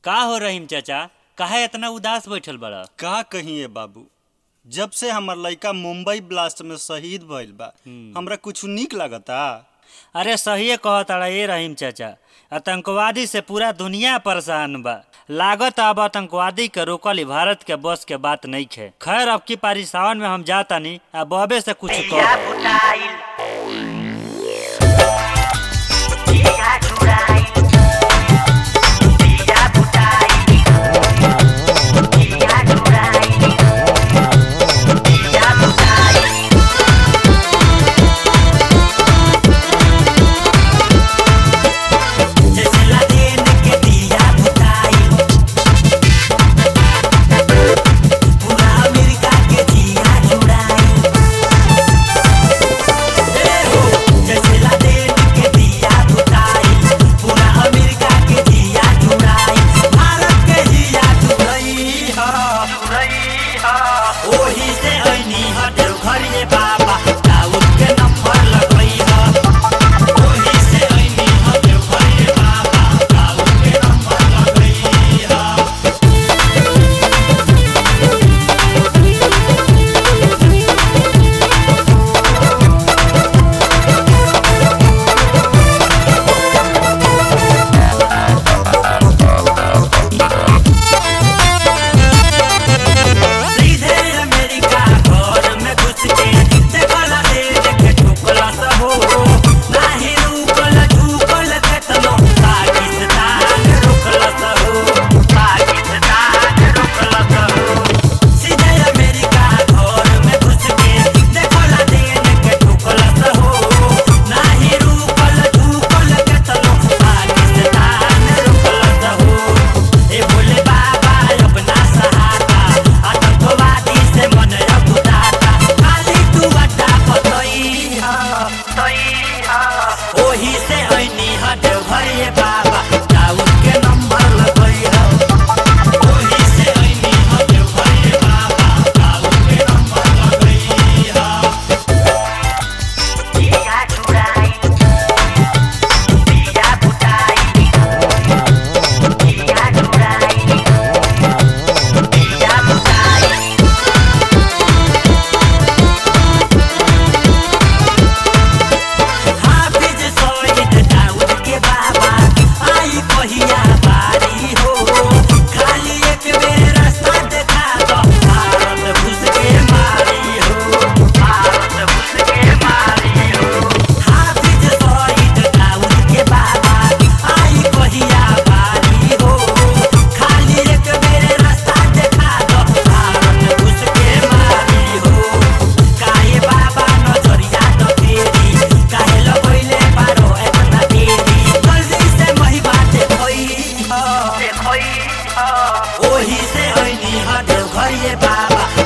का हो रहीम चाचा काहे इतना उदास बैठल बड़ा का कहिए बाबू जब से हमर लइका मुंबई ब्लास्ट में शहीद भइल बा हमरा कुछ निक लागता अरे सहिए कहताड़ा ये रहीम चाचा आतंकवादी से पूरा दुनिया परेशान बा लागत अब आतंकवादी के रोकल ही भारत के बस के बात नहीं खे खैर अब की पारी सावन में हम जातानी आ बबे से कुछ Dia कह Budail Dia Budail Dia Budail Dia Budail Dia Budail जैसे लादेन के दिया बुताई पूरा अमेरिका के दिया जुड़ाई ए हो जैसे लादेन के दिया बुताई पूरा अमेरिका के दिया जुड़ाई भारत के दिया जुड़ई हा जुड़ई हा ओही से ऐनी हा देवघर ये बाबा दाऊद के नंबर लगई हा ओही से ऐनी हा देवघर ये बाबा दाऊद के नंबर लगई हा सीधे अमेरिका घर में घुस के देखला दे देखे ठुकला सब हो नाही रुकल झुकल केतनो पाकिस्तान रुकल सब हो पाकिस्तान रुकल सब हो सीधे अमेरिका घर में घुस के देखला दे देखे ठुकला सब हो नाही रुकल झुकल केतनो पाकिस्तान रुकल सब हो ए भोले बाबा अपना सहारा आतंकवादी से मन रघुदाता खाली तू अड्डा पतई हा तई हा ओही से ऐनी हा देवघर ये बाबा दाऊद के नंबर लगई हा ओही से ऐनी हा देवघर ये बाबा दाऊद के नंबर लगई हा दिया चुराई दिया बुताई दिया चुराई दिया बुताई हाफिज सईद दाऊद के बाबा आई कहिया बारी हो खाली एक बेर रास्ता देखा दो भारत घुस के मारी हो भारत घुस के मारी हो हाफिज सईद दाऊद के बाबा आई कहिया बारी हो खाली एक बेर रास्ता देखा दो भारत घुस के मारी हो काहे बाबा नजरिया तो तेरी काहे लगैले पारो एतना देरी जल्दी से महिमा देखोई ह देखोई ह ओही से ऐनी ह देवघर ये बाबा